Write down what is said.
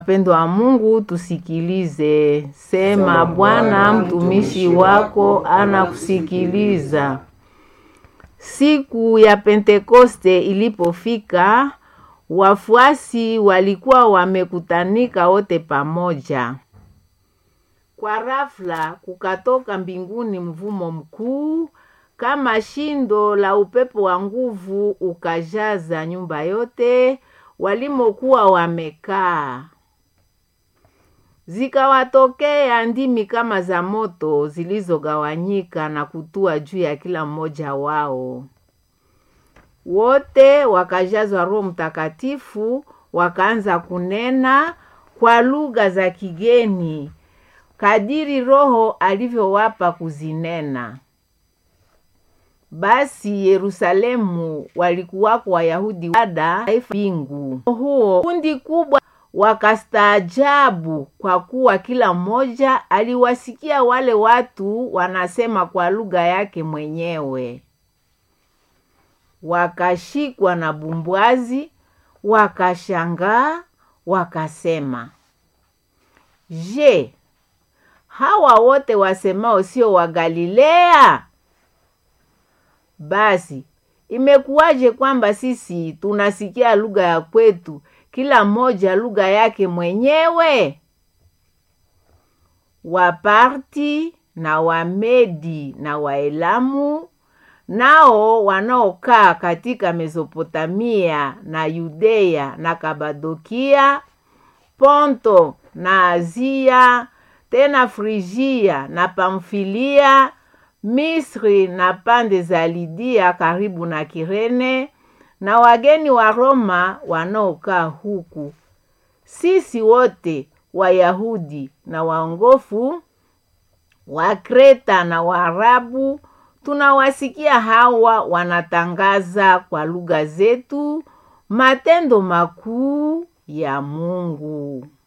Wapendwa wa Mungu, tusikilize. Sema, Bwana mtumishi wako anakusikiliza. Siku ya Pentekoste ilipofika, wafuasi walikuwa wamekutanika wote pamoja. Kwa ghafla kukatoka mbinguni mvumo mkuu kama shindo la upepo wa nguvu, ukajaza nyumba yote walimokuwa wamekaa. Zikawatokea ndimi kama za moto zilizogawanyika na kutua juu ya kila mmoja wao. Wote wakajazwa Roho Mtakatifu, wakaanza kunena kwa lugha za kigeni kadiri Roho alivyowapa kuzinena. Basi Yerusalemu walikuwako Wayahudi wada mbingu huo kundi kubwa wakastaajabu, kwa kuwa kila mmoja aliwasikia wale watu wanasema kwa lugha yake mwenyewe. Wakashikwa na bumbwazi, wakashangaa, wakasema, Je, hawa wote wasemao sio wa Galilea? Basi imekuwaje kwamba sisi tunasikia lugha ya kwetu, kila mmoja lugha yake mwenyewe? Waparti na Wamedi na Waelamu nao wanaokaa katika Mesopotamia na Yudea na Kabadokia, Ponto na Azia, tena Frigia na Pamfilia, Misri na pande za Lidia karibu na Kirene, na wageni wa Roma wanaokaa huku, sisi wote Wayahudi na waongofu wa Kreta na Waarabu tunawasikia hawa wanatangaza kwa lugha zetu matendo makuu ya Mungu.